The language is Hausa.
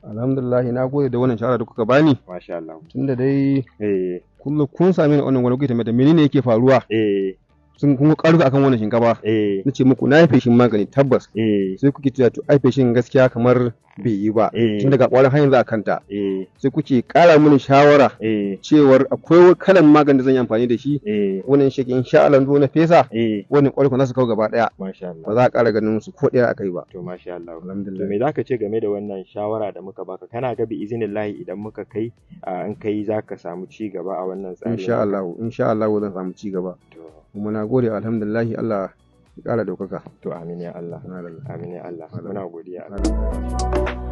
alhamdulillah na gode da wannan shawara da kuka bani masha Allah tunda dai eh kullum kun same ni a wannan wani kuke tambaya da menene yake faruwa eh sun kun karfi akan wannan shinkafa eh nace muku na yi feshin magani tabbas eh sai kuke cewa to ai feshin gaskiya kamar bai yi ba Eh. tun daga kwarin har yanzu a kanta eh sai kuke kara mini shawara eh cewar akwai kalan magani da zan yi amfani da shi eh wannan shi insha Allah zo na fesa eh wannan kwarin za su kawo gaba daya masha ba Allah za a kara ganin su ko daya akai ba to masha Allah to alhamdulillah me zaka ce game da wannan shawara da muka baka kana ga bi izinillahi idan muka kai a in kai zaka samu ci gaba a wannan tsari insha Allah insha Allah zan samu ci gaba to kuma na gode alhamdulillah Allah ya kara daukaka to amin ya Allah Alhamdulillah. amin ya Allah muna godiya Allah Alhamdulillah.